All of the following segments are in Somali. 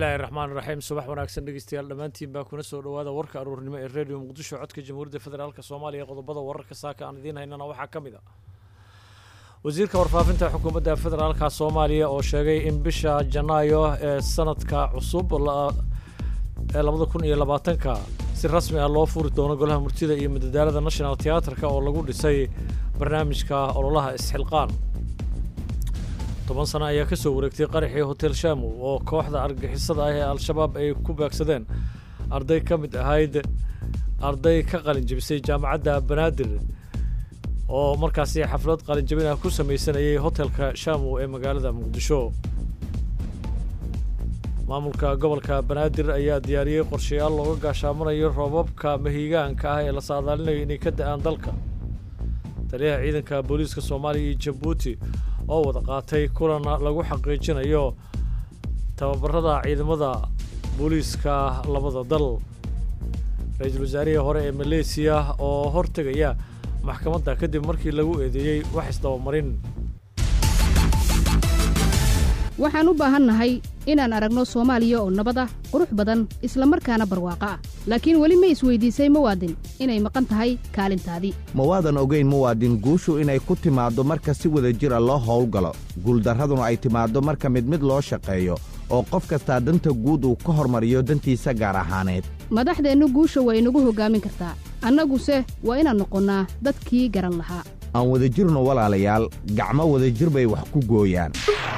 bismillaahi raxmaan raxiim subax wanaagsan dhegeystayaal dhammaantiin baa kuna soo dhowaada warka aruurnimo ee redio muqdisho codka jamhuuriyadda federaalk soomaaliya ee qodobada wararka saaka aan idiin haynana waxaa ka mid a wasiirka warfaafinta xukuumadda federaalka soomaaliya oo sheegay in bisha janaayo ee sanadka cusub ee labada kun iyo labaatanka si rasmi ah loo furi doono golaha murtida iyo madadaalada national teatrka oo lagu dhisay barnaamijka ololaha isxilqaan toban sano ayaa ka soo wareegtay qaraxii hotel shamu oo kooxda argagixisada ah ee al-shabaab ay ku beegsadeen arday ka mid ahayd arday ka qalin jebisay jaamacadda banaadir oo markaasi xaflad qalinjabin ah ku samaysanayay hotelka shamu ee magaalada muqdisho maamulka gobolka banaadir ayaa diyaariyey qorshayaal looga gaashaamanayo roobabka mahiigaanka ah ee la saadaalinayo inay ka da-aan dalka taliyaha ciidanka booliiska soomaaliya iyo jabuuti oo wada qaatay kulan lagu xaqiijinayo tababarada ciidamada booliiska labada dal ra-iisul wasaarihii hore ee maleysiya oo hortegaya maxkamadda kadib markii lagu eedeeyey wax isdabamarin waxaan u baahannahay inaan aragno soomaaliya oo nabad ah qurux badan isla markaana barwaaqo ah laakiin weli ma isweydiisay muwaadin inay maqan tahay kaalintaadii ma waadan ogayn muwaadin guushu inay ku timaaddo marka si wada jira loo howlgalo guuldarraduna ay timaaddo marka mid mid loo shaqeeyo oo qof kastaa danta guud uu ka hormariyo dantiisa gaar ahaaneed madaxdeennu guusha waa inagu hoggaamin kartaa annaguse waa inaan noqonnaa dadkii garan lahaa aan wadajirno walaalayaal gacmo wadajir bay wax ku gooyaan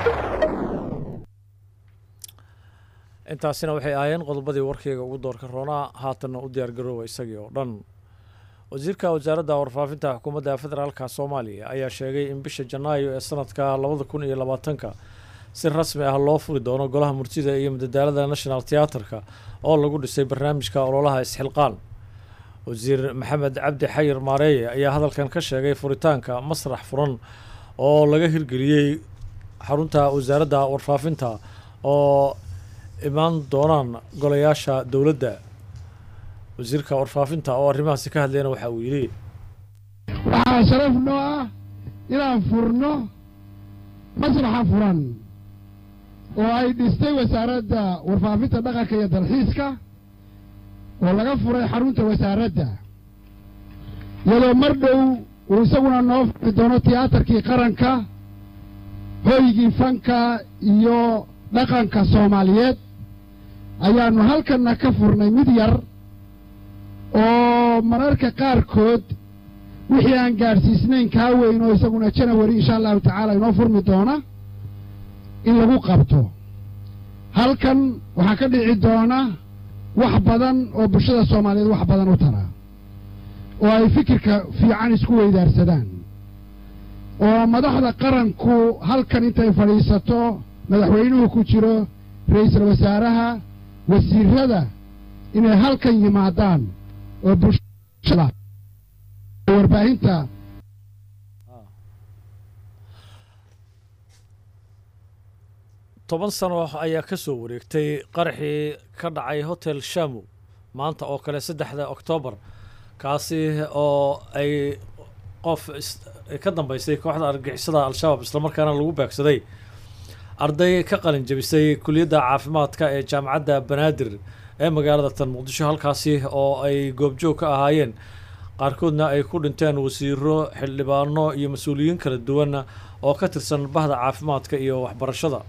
intaasina waxay ahaayeen qodobadii warkayga ugu doorka roonaa haatanna u diyaargaroowa isagii oo dhan wasiirka wasaaradda warfaafinta xukuumadda federaalka soomaaliya ayaa sheegay in bisha janaayo ee sanadka labada kun iyo labaatanka si rasmi ah loo furi doono golaha murtida iyo madadaalada national teatrka oo lagu dhisay barnaamijka ololaha isxilqaan wasiir maxamed cabdi xayir maareeye ayaa hadalkan ka sheegay furitaanka masrax furan oo laga hirgeliyey xarunta wasaaradda warfaafinta oo imaan doonaan golayaasha dowladda wasiirka warfaafinta oo arrimahaasi ka hadlayna waxa uu yidhi waxaa sharaf noo ah inaan furno masraxa furan oo ay dhistay wasaaradda warfaafinta dhaqanka iyo dalxiiska oo laga furay xarunta wasaaradda iyadoo mar dhow uu isaguna noo furi doono tiyaatarkii qaranka hoygii fanka iyo dhaqanka soomaaliyeed ayaannu halkanna ka furnay mid yar oo mararka qaarkood wixii aan gaadhsiisnayn kaa weyn oo isaguna janawari insha allahu tacaala inoo furmi doona in lagu qabto halkan waxaa ka dhici doona wax badan oo bulshada soomaaliyeed wax badan u tara oo ay fikirka fiican isku weydaarsadaan oo madaxda qaranku halkan intay fadhiisato madaxweynuhu ku jiro ra-iisul wasaaraha wasiirada inay halkan yimaadaan oo bulshada warbaahinta toban sano ayaa ka soo wareegtay qaraxii ka dhacay hotel shamu maanta oo kale saddexda oktoobar kaasi oo ay qof ka dambeysay kooxda argagixisada al-shabaab islamarkaana lagu beegsaday arday ka qalin jebisay kuliyadda caafimaadka ee jaamacadda banaadir ee magaalada tan muqdisho halkaasi oo ay goobjoog ka ahaayeen qaarkoodna ay ku dhinteen wasiiro xildhibaano iyo mas-uuliyiin kala duwan oo ka tirsan bahda caafimaadka iyo waxbarashada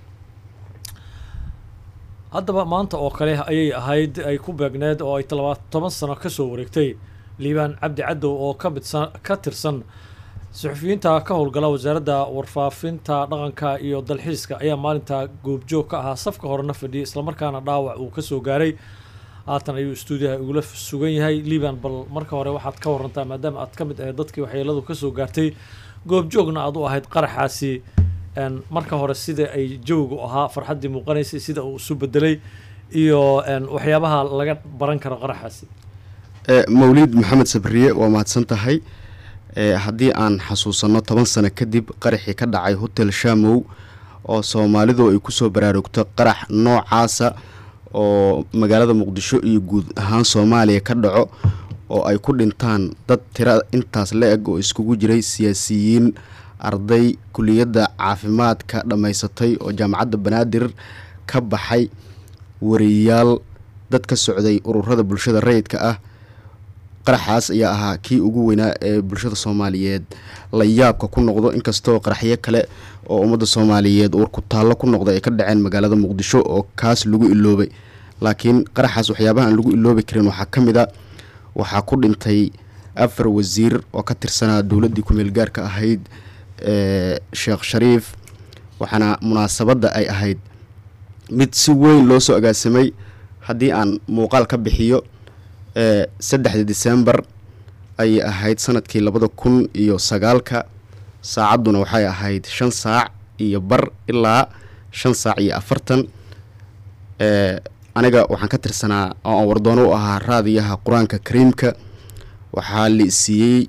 haddaba maanta oo kale ayay ahayd ay ku beegneed oo ay toban sano ka soo wareegtay liibaan cabdi cadow oo ka midsan ka tirsan suxufiyiinta ka howlgala wasaaradda warfaafinta dhaqanka iyo dalxiiska ayaa maalinta goobjoog ka ahaa safka horena fadhiyay islamarkaana dhaawac uu ka soo gaaray haatan ayuu stuudiyaha igula sugan yahay liban bal marka hore waxaad ka warantaa maadaama aad ka mid ahayd dadkii waxyeeladu ka soo gaartay goobjoogna aad u ahayd qaraxaasi marka hore sida ay jawigu ahaa farxaddii muuqanaysay sida uu isu bedelay iyo waxyaabaha laga baran karo qaraxaasi mawliid maxamed sabriye waa mahadsan tahay haddii aan xasuusanno toban sano kadib qaraxii ka dhacay hotel shamow oo soomaalidu ay kusoo baraarugto qarax noocaasa oo magaalada muqdisho iyo guud ahaan soomaaliya ka dhaco oo ay ku dhintaan dad tira intaas la eg oo iskugu jiray siyaasiyiin arday kuliyadda caafimaadka dhammaysatay oo jaamacadda banaadir ka baxay wariyayaal dad ka socday ururada bulshada rayidka ah qaraxaas ayaa ahaa kii ugu weynaa ee bulshada soomaaliyeed la yaabka ku noqdo inkastoo qaraxyo kale oo ummadda soomaaliyeed uur ku taallo ku noqda ay ka dhaceen magaalada muqdisho oo kaas lagu iloobay laakiin qaraxaas waxyaabaha aan lagu iloobi karin waxaa ka mid a waxaa ku dhintay afar wasiir oo ka tirsanaa dowladdii ku-meel gaarka ahayd ee sheekh shariif waxaana munaasabadda ay ahayd mid si weyn loo soo agaasamay haddii aan muuqaal ka bixiyo ee saddexda disembar ayay ahayd sanadkii labada kun iyo sagaalka saacadduna waxay ahayd shan saac iyo bar ilaa shan saac iyo afartan ee aniga waxaan ka tirsanaa oo aan wardoono u ahaa raadiyaha qur-aanka kariimka waxaa la isiiyey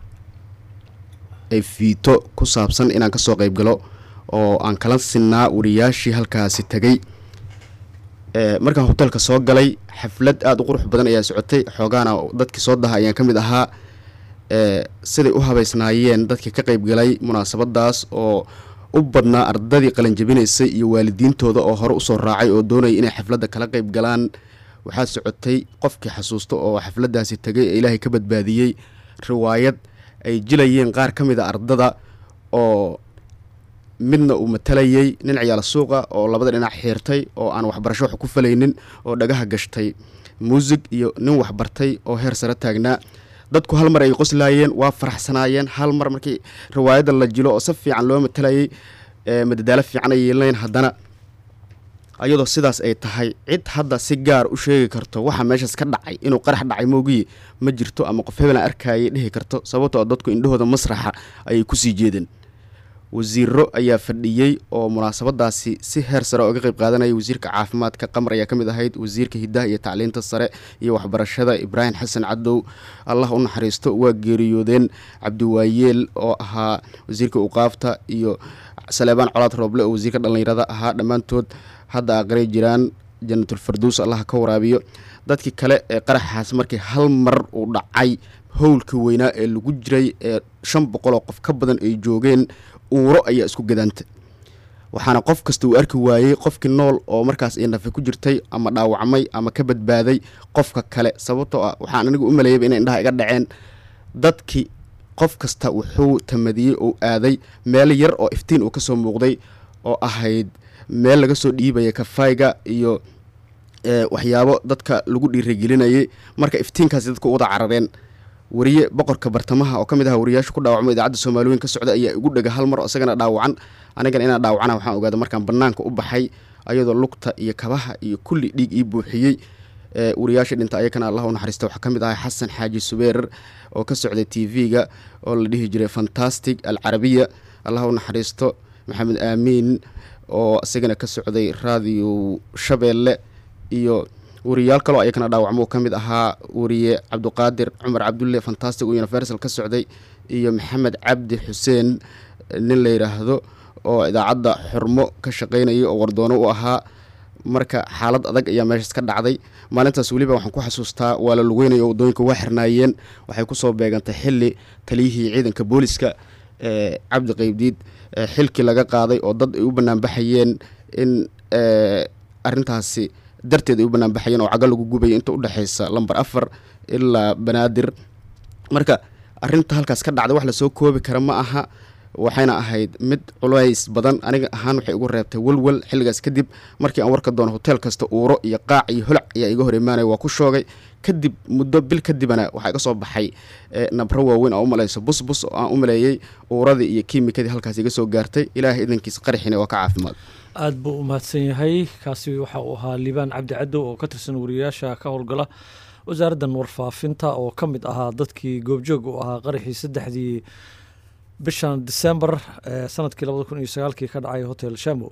fiito ku saabsan inaan kasoo qeyb galo oo aan kala sinnaa wariyaashii halkaasi tegay markaan hoteelka soo galay xaflad aada u qurux badan ayaa socotay xoogaana dadkii soo daha ayaan ka mid ahaa siday u habeysnaayeen dadkii ka qeyb galay munaasabadaas oo u badnaa ardadii qalanjabinaysay iyo waalidiintooda oo hore usoo raacay oo doonaya inay xafladda kala qeyb galaan waxaa socotay qofkii xasuusta oo xafladdaasi tegay ee ilaahay ka badbaadiyey riwaayad ay jilayeen qaar ka mid a ardada oo midna uu matalayay nin ciyaal suuqa oo labada dhinac xiirtay oo aan waxbarasho wax ku falaynin oo dhagaha gashtay muusig iyo nin waxbartay oo heer sare taagnaa dadku hal mar ay qoslaayeen waa faraxsanaayeen hal mar markii riwaayadda la jilo oo si fiican loo matalayay madadaalo fiican ay yeelnayn haddana ayadoo sidaas ay tahay cid hadda si gaar u sheegi karto waxa meeshaas ka dhacay inuu qarax dhacay moogiye ma jirto ama qof hebelan arkayay dhihi karto sababtoo dadku indhahooda masraxa ayay kusii jeedeen wasiiro ayaa fadhiyey oo munaasabadaasi si heer sare ooga qeyb qaadanaya wasiirka caafimaadka qamar ayaa ka mid ahayd wasiirka hiddaha iyo tacliinta sare iyo waxbarashada ibraahim xasan cadow allah u naxariisto waa geeriyoodeen cabdiwaayeel oo ahaa wasiirka uqaafta iyo saleebaan colaad rooble oo wasiirka dhallinyarada ahaa dhammaantood hadda aqray jiraan jannatul farduus allah ka waraabiyo dadkii kale ee qaraxaas markii hal mar uu dhacay howlka weynaa ee lagu jiray ee shan boqoloo qof ka badan ay joogeen uuro ayaa isku gadaanta waxaana qof kasta uu arki waayey qofkii nool oo markaas ay nafe ku jirtay ama dhaawacmay ama ka badbaaday qofka kale sababtoo ah waxaan anigu u maleeyaba inay indhaha iga dhaceen dadkii qof kasta wuxuu tamadiyey oo aaday meel yar oo iftiin uu kasoo muuqday oo ahayd meel laga soo dhiibaya kafayga iyo waxyaabo dadka lagu dhiiragelinayay marka iftiinkaasi dadku wada carareen wariye boqorka bartamaha oo ka mid aha wariyaasha ku dhaawacmo idaacadda soomaaliweyn ka socda ayaa igu dhega hal mar oo isagana dhaawacan anigana inaan dhaawacana waxaan ogaada markaan banaanka u baxay ayadoo lugta iyo kabaha iyo kulli dhiig ii buuxiyey wariyaasha dhinta ayakana allah u naxariista waxaa ka mid ahay xasan xaaji subeerer oo ka socday t v-ga oo la dhihi jiray fantastic alcarabiya allah u naxariisto maxamed aamiin oo isagana ka socday raadiyo shabeelle iyo wariyaal kaloo ayakana dhaawacmo ka mid ahaa wariye cabdiqaadir cumar cabdulle fantastic oo universal ka socday iyo maxamed cabdi xuseen nin la yidhaahdo oo idaacadda xurmo ka shaqaynayay oo wardoono u ahaa marka xaalad adag ayaa meeshaas ka dhacday maalintaas weliba waxaan ku xasuustaa waa la lugeynaya oo waddooyinka waa xirnaayeen waxay kusoo beegantay xili taliyihii ciidanka booliska ee cabdi qeybdiid xilkii laga qaaday oo dad ay u banaanbaxayeen in arintaasi darteed ay u banaanbaxayeen oo caga lagu gubaya inta udhexaysa lamber afar ilaa banaadir marka arinta halkaas ka dhacday wax lasoo koobi kara ma aha waxayna ahayd mid culays badan aniga ahaan waxay igu reebtay welwel xilligaas kadib markii aan warka doono hotel kasta uuro iyo qaac iyo holac ayaa iga hor imaanaya waa ku shoogay kadib muddo bil kadibana waxaa iga soo baxay nabro waaweyn oo u malayso busbus oo aan u maleeyey uuradii iyo kiimikadii halkaas iga soo gaartay ilaahay idankiisa qaraxina waa ka caafimaad aada buu u mahadsan yahay kaasi waxa uu ahaa liibaan cabdi cadow oo ka tirsan wariyayaasha ka howlgala wasaaraddan warfaafinta oo ka mid ahaa dadkii goobjoog u ahaa qaraxii saddexdii bishan december ee sanadkii labada kun iyo sagaalkii ka dhacay hotel shamo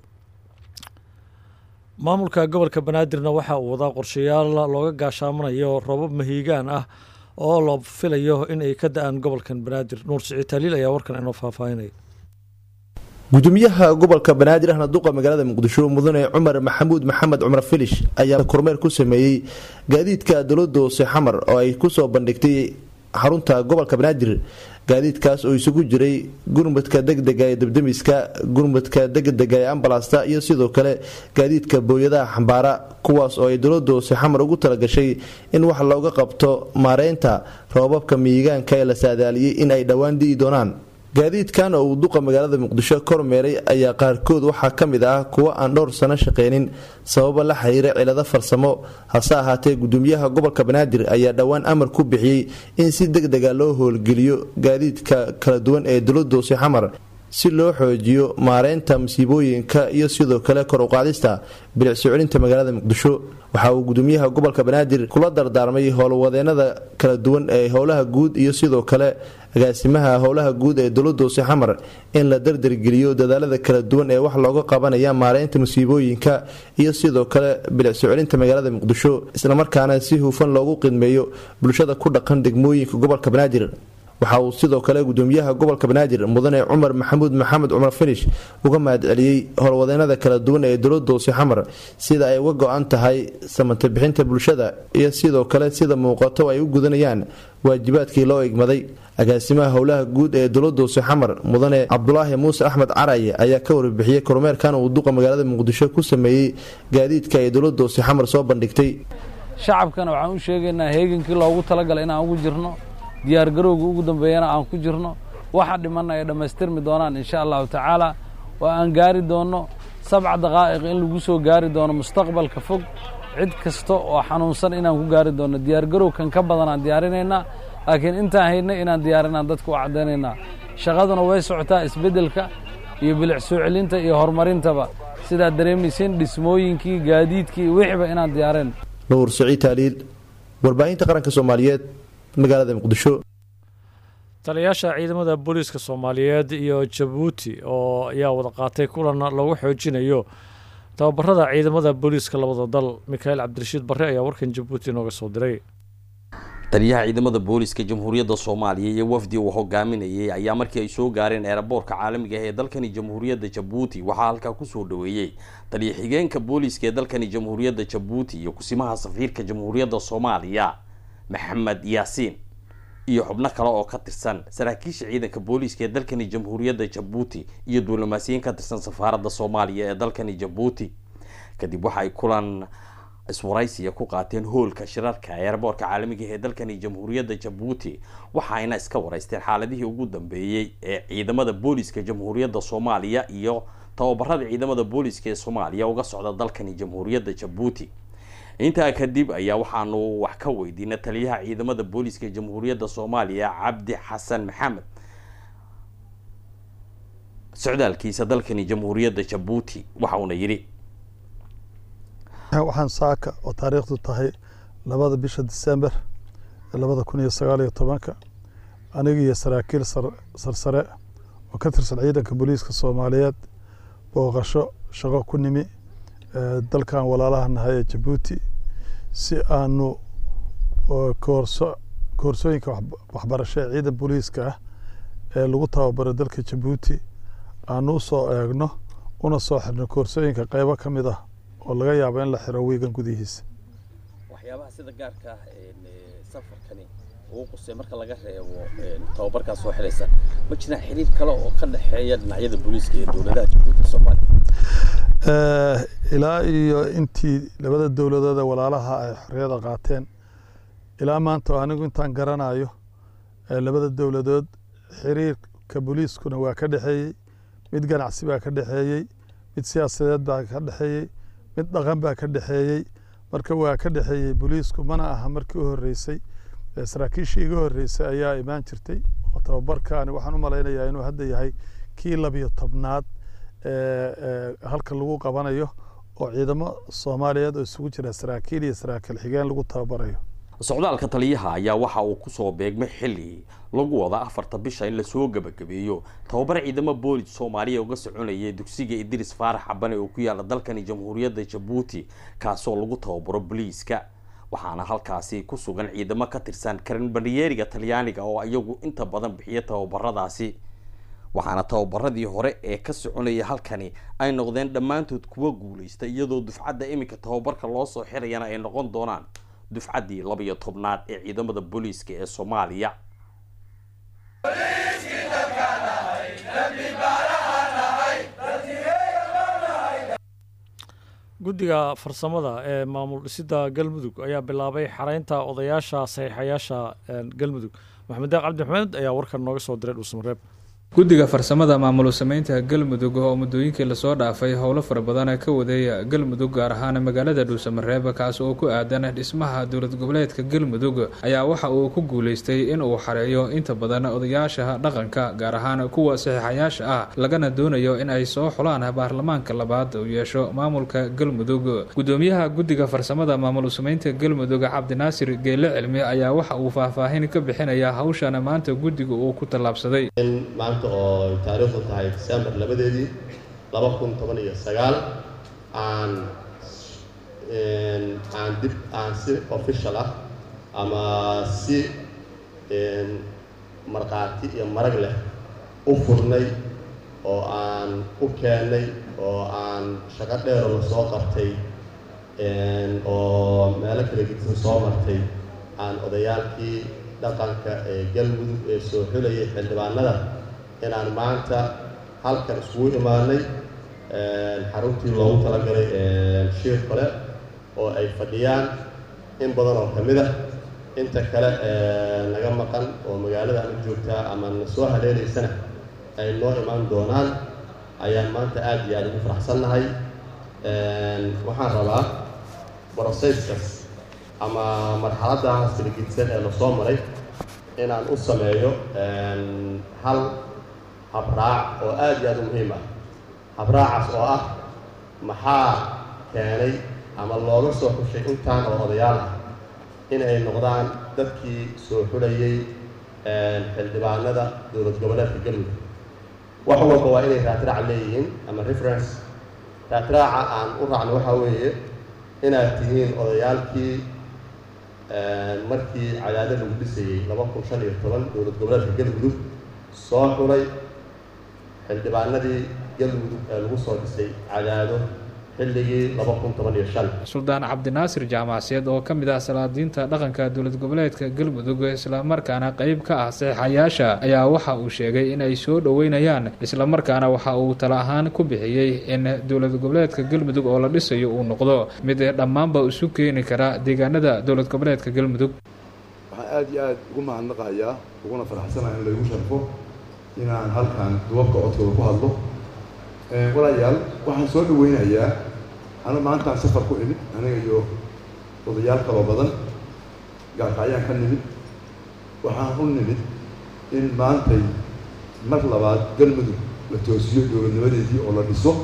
maamulka gobolka banaadirna waxa uu wadaa qorshayaal looga gaashaamanayo robab mahiigaan ah oo la filayo in ay ka da-aan gobolkan banaadir nuur siciid taaliil ayaa warkan inoo faahfaahinaya gudoomiyaha gobolka banaadir ahna duqa magaalada muqdisho mudane cumar maxamuud maxamed cumar filish ayaa kormeer ku sameeyey gaadiidka dowlada hoose xamar oo ay kusoo bandhigtay xarunta gobolka banaadir gaadiidkaas oo isugu jiray gurmudka degdega ee debdemiska gurmudka degdega ee ambalasta iyo sidoo kale gaadiidka booyadaha xambaara kuwaas oo ay dowlada hoose xamar ugu talagashay in wax looga qabto maareynta roobabka miyigaanka ee la saadaaliyey in ay dhowaan di'i doonaan gaadiidkan oo uu duqa magaalada muqdisho kormeeray ayaa qaarkood waxaa ka mid ah kuwo aan dhowr sano shaqeynin sababo la xiriira cilado farsamo hase ahaatee gudoomiyaha gobolka banaadir ayaa dhowaan amar ku bixiyey in si degdega loo howlgeliyo gaadiidka kala duwan ee dowlada hoose xamar si loo xoojiyo maareynta masiibooyinka iyo sidoo kale kor uqaadista bilicso celinta magaalada muqdisho waxa uu gudoomiyaha gobolka banaadir kula dardaarmay howlwadeenada kala duwan ee howlaha guud iyo sidoo kale agaasimaha howlaha guud ee dowlada hoose xamar in la dardargeliyo dadaalada kala duwan ee wax looga qabanaya maareynta masiibooyinka iyo sidoo kale bilicso celinta magaalada muqdisho islamarkaana si hufan loogu qidmeeyo bulshada ku dhaqan degmooyinka gobolka banaadir waxa uu sidoo kale gudoomiyaha gobolka banaadir mudane cumar maxamuud maxamed cumar finish uga mahadceliyey howlwadeenada kala duwan ee dowlada hoose xamar sida ay uga go-an tahay samanta bixinta bulshada iyo sidoo kale sida muuqato ay u gudanayaan waajibaadkii loo igmaday agaasimaha howlaha guud ee dowlada hoose xamar mudane cabdulaahi muuse axmed caraye ayaa ka warbixiyey kormeerkan uu duqa magaalada muqdisho ku sameeyey gaadiidka ay dowlada hoose xamar soo bandhigtay shacabkana waxaan u sheegaynaa heegankii loogu talagalay inaan ugu jirno diyaargarowga ugu dambeeyana aan ku jirno waxa dhimanna ay dhammaystirmi doonaan insha allahu tacaala oo aan gaari doonno sabca daqaa'iq in lagu soo gaari doono mustaqbalka fog cid kasta oo xanuunsan inaan ku gaari doonno diyaargarow kan ka badan aan diyaarinaynaa laakiin intaan haydna inaan diyaarinaan dadka u caddaynaynaa shaqaduna way socotaa isbeddelka iyo bilic soo celinta iyo horumarintaba sidaad dareemaysiin dhismooyinkii gaadiidkii wixiba inaan diyaareen nuur saciid taaliil warbaahinta qaranka soomaaliyeed magaalada muqdisho taliyayaasha ciidamada booliiska soomaaliyeed iyo jabuuti oo ayaa wada qaatay kulan lagu xoojinayo tababarada ciidamada booliiska labada dal mikhael cabdirashiid barre ayaa warkan jabuuti inooga soo diray taliyaha ciidamada booliiska jamhuuriyadda soomaaliya iyo wafdi uu hogaaminayay ayaa markii ay soo gaareen eeraboorka caalamiga ah ee dalkani jamhuuriyadda jabuuti waxaa halkaa kusoo dhaweeyey taliya xigeenka booliiska ee dalkani jamhuuriyadda jabuuti iyo kusimaha safiirka jamhuuriyadda soomaaliya maxamed yaasiin iyo xubno kale oo ka tirsan saraakiisha ciidanka booliiska ee dalkani jamhuuriyadda jabuuti iyo duulimaasiyiin ka tirsan safaaradda soomaaliya ee dalkani jabuuti kadib waxa ay kulan iswaraysiya ku qaateen hoolka shirarka ee eraboorka caalamiga ee dalkani jamhuuriyadda jabuuti waxaayna iska waraysteen xaaladihii ugu dambeeyey ee ciidamada booliiska jamhuuriyadda soomaaliya iyo tababarada ciidamada booliiska ee soomaaliya uga socda dalkani jamhuuriyadda jabuuti intaa kadib ayaa waxaanu wax ka weydiinay taliyaha ciidamada booliiska jamhuuriyadda soomaaliya cabdi xasan maxamed socdaalkiisa dalkani jamhuuriyadda jabuuti waxa uuna yidhi waxaan saaka oo taariikhdu tahay labada bisha disember ee labada kun iyo sagaal iyo tobanka aniga iyo saraakiil sarsare oo ka tirsan ciidanka booliiska soomaaliyeed booqasho shaqo ku nimi dalkan walaalaha nahay ee jabuuti si aanu koorso koorsooyinka waxbarasho ee ciidan booliiska ah ee lagu tababaro dalka jabuuti aanu usoo eegno una soo xirno koorsooyinka qeybo ka mid ah oo laga yaabo in la xiro wiigan gudihiisa waxyaabaha sida gaarka ah safarkani uu qusay marka laga reebo tababarkaa soo xiraysa ma jiraan xiriir kale oo ka dhexeeya dhinacyada booliiska iyo dowladaha jabuuti soomaaliya ilaa iyo intii labada dowladooda walaalaha ay xorriyada qaateen ilaa maanta anigu intaan garanayo labada dowladood xiriirka booliiskuna waa ka dhexeeyey mid ganacsi baa ka dhexeeyey mid siyaasadeed baa ka dhexeeyey mid dhaqan baa ka dhexeeyey marka waa ka dhexeeyey booliisku mana aha markii u horreysay saraakiishii iga horreysay ayaa imaan jirtay oo tababarkaani waxaan u malaynayaa inuu hadda yahay kii labiyo tobnaad halka lagu qabanayo oo ciidamo soomaaliyeed oo isugu jira saraakiil iyo saraakiil xigeen lagu tababarayo socdaalka taliyaha ayaa waxa uu kusoo beegmay xilli lagu wada afarta bisha in lasoo gebagabeeyo tababar ciidamo boolis soomaaliya uga soconayay dugsiga idris faarax cabane oo ku yaala dalkani jamhuuriyadda jabuuti kaasoo lagu tababaro boliiska waxaana halkaasi ku sugan ciidamo ka tirsan karinbaniyeeriga talyaaniga oo iyagu inta badan bixiya tababaradaasi waxaana tababaradii hore ee ka soconaya halkani ay noqdeen dhammaantood kuwa guulaysta iyadoo dufcadda iminka tababarka loo soo xirayana ay noqon doonaan dufcaddii laba-iyo tobnaad ee ciidamada booliiska ee soomaaliya guddiga farsamada ee maamul dhisida galmudug ayaa bilaabay xareynta odayaasha saxiixayaasha galmudug maxamed deeq cabdi maxamed ayaa warkan nooga soo diray dhuusamareeb guddiga farsamada maamul sameynta galmudug oo muddooyinkii lasoo dhaafay howlo fara badan ka waday galmudug gaar ahaan magaalada dhuusamareeb kaas oo ku aadan dhismaha dowlad goboleedka galmudug ayaa waxa uu ku guuleystay in uu xareeyo inta badan odayaasha dhaqanka gaar ahaan kuwa saxiixayaasha ah lagana doonayo in ay soo xulaan baarlamaanka labaad uu yeesho maamulka galmudug gudoomiyaha guddiga farsamada maamul sameynta galmudug cabdinaasir geele cilmi ayaa waxa uu faahfaahin ka bixinaya hawshan maanta guddiga uu ku tallaabsaday oo taariikhdu tahay december labadeedii laba kun toban iyo sagaal aan aan dib aan si official ah ama si markhaati iyo marag leh u furnay oo aan u keennay oo aan shaqo dheero la soo qabtay oo meelo kala gedisan soo martay aan odayaalkii dhaqanka ee galmudug ee soo xulayay xildhibaanada inaan maanta halkan iskugu imaanay xaruntii loogu talagalay shiir kale oo ay fadhiyaan in badan oo ka mid ah inta kale naga maqan oo magaalada ama joogtaa ama na soo haleelaysana ay noo imaan doonaan ayaan maanta aada iyo aada ugu faraxsannahay waxaan rabaa broseskas ama marxaladdaas filigidsan ee lasoo maray inaan u sameeyo hal habraac oo aada iyo aada u muhiim ah habraacaas oo ah maxaa keenay ama looga soo xushay intaan oo odayaal ah in ay noqdaan dadkii soo xulayay xildhibaanada dowlad goboleedka galmudug wax walba waa inay raatraac leeyihiin ama reference raatraaca aan u raacno waxaa weeye inaad tihiin odayaalkii markii cadaado lagu dhisayey laba kun shan iyo toban dowlad goboleedka galmudug soo xulay xildhibaanadii galmudug ee lagu soo dhisay cadaado xilligii laba kun toban iyo shan suldaan cabdinaasir jaamacseed oo ka mid ah salaadiinta dhaqanka dowlad goboleedka galmudug islamarkaana qeyb ka ah saxiixayaasha ayaa waxa uu sheegay in ay soo dhoweynayaan islamarkaana waxa uu tala ahaan ku bixiyey in dowlad goboleedka galmudug oo la dhisayo uu noqdo mid dhammaanba isu keeni kara deegaanada dowlad goboleedka galmudug waxaan aada iyo aada ugu mahadnaqayaa uguna faraxsanaha in laygu sharfo inaan halkan duwabka codkooda ku hadlo walaalayaal waxaan soo dhaweynayaa anu maantaan safar ku imid aniga iyo odayaal kaloo badan gaarkacyaan ka nimid waxaan u nimid in maantay mar labaad galmudug la toosiyo dowladnimadeedii oo la dhiso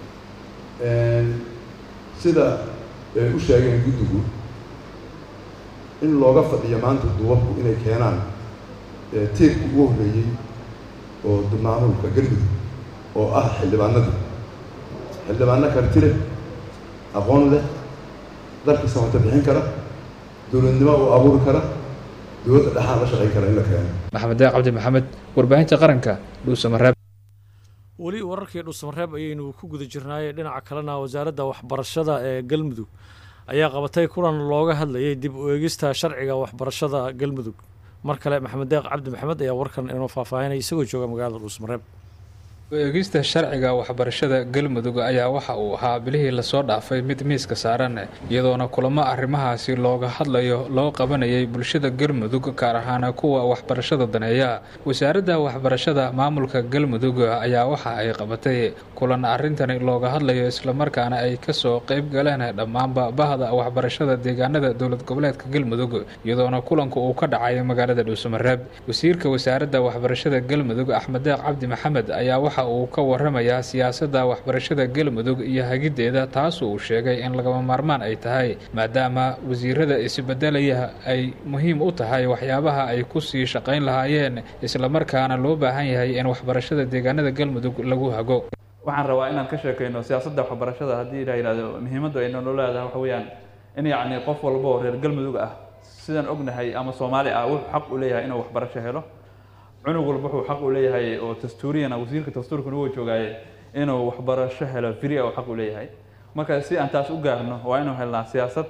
sida ay u sheegeen guddigu in looga fadhiyo maanta duwabku inay keenaan tiirka ugu horreeyey oo maamulka galmudug oo ah xildhibaanadii xildhibaano karti leh aqoon leh dalka samata bixin kara dowladnimo u abuuri kara dowladda dhexaan la shaqayn kara in la keeno maxamed deeq cabdi maxamed warbaahinta qaranka dhuusamareeb weli wararkii dhuusamareeb ayaynu ku guda jirnaayey dhinaca kalena wasaaradda waxbarashada ee galmudug ayaa qabatay kulan looga hadlayay dib u eegista sharciga waxbarashada galmudug mar kale maxamed deeq cabdi maxamed ayaa warkan inoo faahfaahinaya isagoo jooga magaalada dhuusamareeb eegista sharciga waxbarashada galmudug ayaa waxa uu ahaa bilihii lasoo dhaafay mid miiska saaran iyadoona kulamo arrimahaasi looga hadlayo loo qabanayay bulshada galmudug gaar ahaan kuwa waxbarashada daneeya wasaaradda waxbarashada maamulka galmudug ayaa waxa ay qabatay kulan arrintani looga hadlayo islamarkaana ay kasoo qeyb galeen dhammaanba bahda waxbarashada deegaanada dowlad goboleedka galmudug iyadoona kulanku uu ka dhacay magaalada dhuusamareeb wasiirka wasaaradda waxbarashada galmudug axmed deeq cabdi maxamed ayaa waxa uu ka waramayaa siyaasadda waxbarashada galmudug iyo hagiddeeda taas uu sheegay in lagama maarmaan ay tahay maadaama wasiirada isbedelaya ay muhiim u tahay waxyaabaha ay kusii shaqayn lahaayeen islamarkaana loo baahan yahay in waxbarashada deegaanada galmudug lagu hago waxaan rabaa inaan ka sheekayno siyaasadda waxbarashada haddii la yidhahdo muhiimaddu ay nolo leedahay waxa weeyaan in yacni qof walba oo reer galmudug ah sidaan ognahay ama soomaali ah wuxuu xaq u leeyahay inuu waxbarasho helo cunug walba wuxuu xaq u leeyahay oo dastuuriyana wasiirka dastuurkuna wuu joogaaye inuu waxbarasho helo firi ah uu xaq u leeyahay marka si aan taas u gaarno waa inuu helnaa siyaasad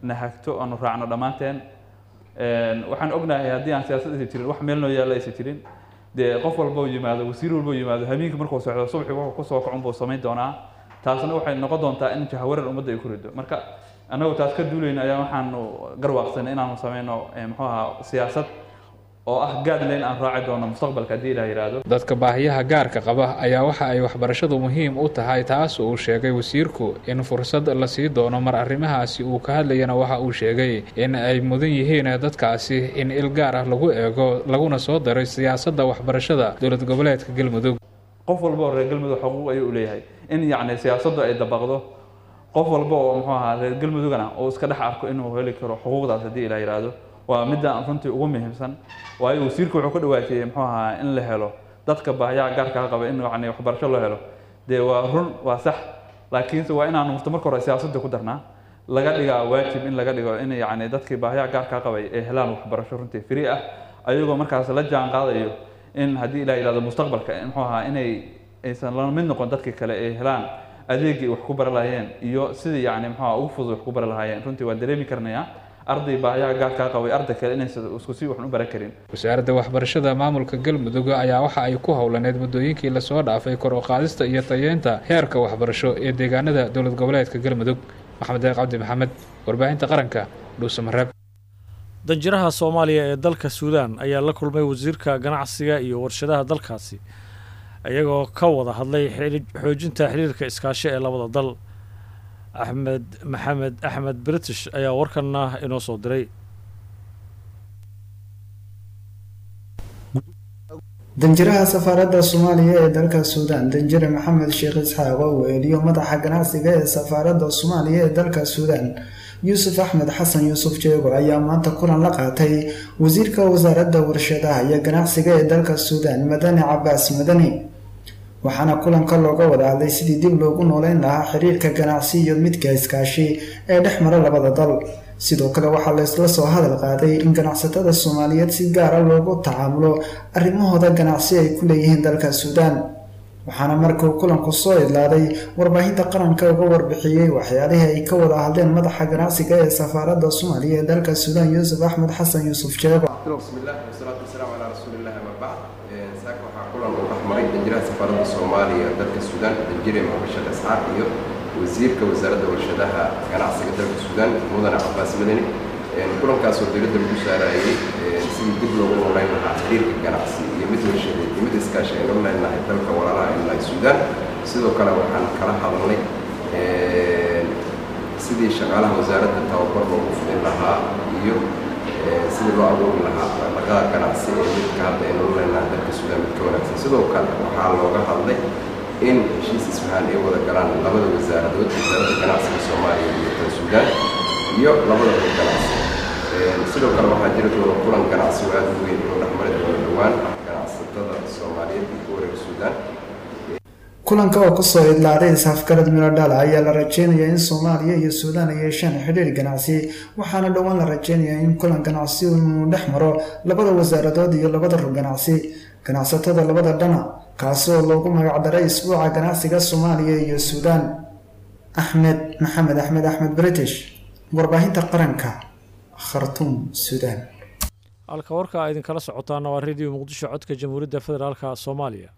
na hagto aanu raacno dhammaanteen waxaan ognahay haddii aan siyaasad aysa jirin wax meel noo yaalla aysa jirin dee qof walba uu yimaado wasiir walba uu yimaado habeenkii markuu socdo subaxii wuxuu kusoo kacun buu samayn doonaa taasna waxay noqon doontaa in jahawarar ummadda ay ku rido marka annagu taas ka duulayna ayaa waxaanu garwaaqsanay inaanu samayno muxuu ahaa siyaasad oo ah gaadlayn aan raaci doono mustaqbalka haddii ilaah yidhaahdo dadka baahiyaha gaarka qaba ayaa waxa ay waxbarashadu muhiim u tahay taas uu sheegay wasiirku in fursad la sii doono mar arrimahaasi uu ka hadlayana waxa uu sheegay in ay mudan yihiin dadkaasi in il gaar ah lagu eego laguna soo daray siyaasadda waxbarashada dowlad goboleedka galmudug qof walba oo reer galmudug xuquuq ayuu u leeyahay in yacni siyaasaddu ay dabaqdo qof walba oo muxuu ahaa reer galmudugana uu iska dhex arko inuu heli karo xuquuqdaas haddii ilaah yidhaahdo waa midda runtii ugu muhiimsan waayo wasiirku wuxuu ka dhawaajiyey muxuu ahaa in la helo dadka baahiyaha gaarkaa qaba in yacni waxbarasho loo helo dee waa run waa sax laakiinse waa inaanu mufta marka hore siyaasadda ku darnaa laga dhigaa waajib in laga dhigo in yacni dadkii baahiyaha gaarkaa qabay ay helaan waxbarasho runtii free ah ayagoo markaas la jaan qaadayo in haddii ilaah yidhahdo mustaqbalka muxuu ahaa inay aysan la mid noqon dadkii kale ay helaan adeegii wax ku bara lahaayeen iyo sidii yacni muxuu ahaa ugu fudud wax ku bara lahaayeen runtii waan dareemi karnayaa arday baahiyaha gaarkaa qabay arday kale inaysan isku si waxan u baran karin wasaaradda waxbarashada maamulka galmudug ayaa waxa ay ku howlaneyd muddooyinkii lasoo dhaafay kor u qaadista iyo tayeynta heerka waxbarasho ee deegaanada dowlad goboleedka galmudug maxamed deeq cabdi maxamed warbaahinta qaranka dhuusamareeb danjiraha soomaaliya ee dalka suudaan ayaa la kulmay wasiirka ganacsiga iyo warshadaha dalkaasi iyagoo ka wada hadlay xoojinta xiriirka iskaashi ee labada dal axmed maxamed axmed british ayaa warkanna inoo soo diray danjiraha safaaradda soomaaliya ee dalka suudaan danjire maxamed sheekh isxaaq oo weeliyo madaxa ganacsiga ee safaaradda soomaaliya ee dalka suudaan yuusuf axmed xasan yuusuf jeego ayaa maanta kulan la qaatay wasiirka wasaaradda warshadaha iyo ganacsiga ee dalka suudaan madani cabaas madani waxaana kulanka looga wada hadlay sidii dib loogu nooleyn lahaa xiriirka ganacsi iyo midka iskaashi ee dhex mara labada dal sidoo kale waxaa laysla soo hadal qaaday in ganacsatada soomaaliyeed si gaara loogu tacaamulo arrimahooda ganacsi ay ku leeyihiin dalka suudaan waxaana markuu kulanku soo idlaaday warbaahinta qaranka uga warbixiyey waxyaalihii ay ka wada hadleen madaxa ganacsiga ee safaaradda soomaaliya ee dalka suudaan yuusuf axmed xasan yuusuf jeego maray danjiraha safaaradda soomaaliya dalka suudaan danjire maxamed sheekh isxaaq iyo wasiirka wasaaradda warshadaha ganacsiga dalka suudaan mudane cabaas madani kulankaasoo dowladda lagu saarayay sidii dib loogu noolayn lahaa xiriirka ganacsi iyo mid warshadeed iyo mid iskaashi aynu leenahay dalka walaalaha aynu nahay suudaan sidoo kale waxaan kala hadalnay sidii shaqaalaha wasaaradda tababar loogu fidin lahaa iyo sidii loo abuuri lahaa dhaqaqa ganacsi ee midka hadda aynu leenahay dalka suudaan mid ka wanaagsan sidoo kale waxaa looga hadlay in heshiis isfahaan ay wada galaan labada wasaaradood wasaaradda ganacsiga soomaaliya iyo tan suudaan iyo labada hor ganacsi sidoo kale waxaa jiri doona kulan ganacsi oo aad u weyn oo dhexmari doono dhowaan ganacsatada soomaaliyeed iyo kuwa reer suudaan kulanka oo kusoo idlaaday isafgarad miladhala ayaa la rajeynayaa in soomaaliya iyo suudaan ay yeeshaan xidhiir ganacsi waxaana dhowaan la rajeynayaa in kulan ganacsi uu dhex maro labada wasaaradood iyo labada rug ganacsi ganacsatada labada dhana kaasi oo loogu magacdaray isbuuca ganacsiga soomaaliya iyo suudaan axmed maxamed axmed axmed british warbaahinta qaranka khartuum suudaan halka warka a idinkala socotaana waa radio muqdisho codka jamhuuriyadda federaalka soomaaliya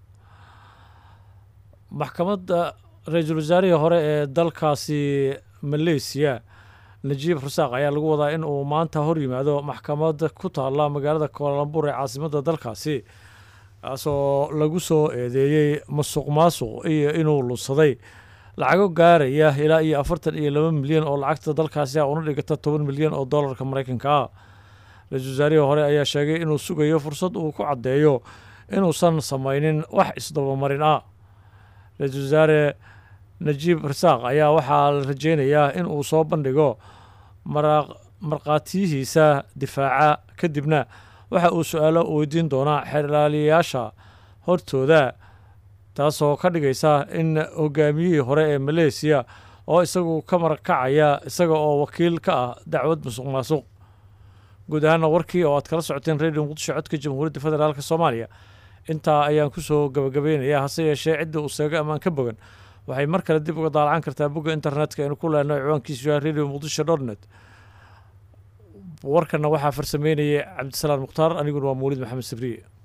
maxkamadda ra-iisul wasaarihii hore ee dalkaasi maleysiya najiib rusaaq ayaa lagu wadaa in uu maanta hor yimaado maxkamad ku taalla magaalada koolalambur ee caasimadda dalkaasi kaasoo lagu soo eedeeyey masuq maasuq iyo inuu lunsaday lacago gaaraya ilaa iyo afartan iyo laba milyan oo lacagta dalkaasi ah una dhigata toban milyan oo dollarka maraykanka ah ra-iisul wasaarihii hore ayaa sheegay inuu sugayo fursad uu ku caddeeyo inuusan samaynin wax isdabamarin ah ra-iisul wasaare najiib rasaaq ayaa waxaa la rajeynayaa in uu soo bandhigo markhaatiyihiisa difaaca kadibna waxa uu su-aalo weydiin doonaa xeerlaaliyayaasha hortooda taasoo ka dhigaysa in hogaamiyihii hore ee maleysiya oo isagu ka marakacaya isaga oo wakiil ka ah dacwad musuq maasuq guud ahaana warkii oo aad kala socoteen radio muqdisho codka jamhuuriyadda federaalk soomaaliya intaa ayaan kusoo gabagabaynayaa hase yeeshee cidda uu seego ammaan ka bogan waxay mar kale dib uga daalacan kartaa bogga internetka aynu ku leenahay ciwaankiisu yahay radio muqdisho dot net warkana waxaa farsameynayay cabdisalaan mukhtaar aniguna waa mawlid maxamed sabriye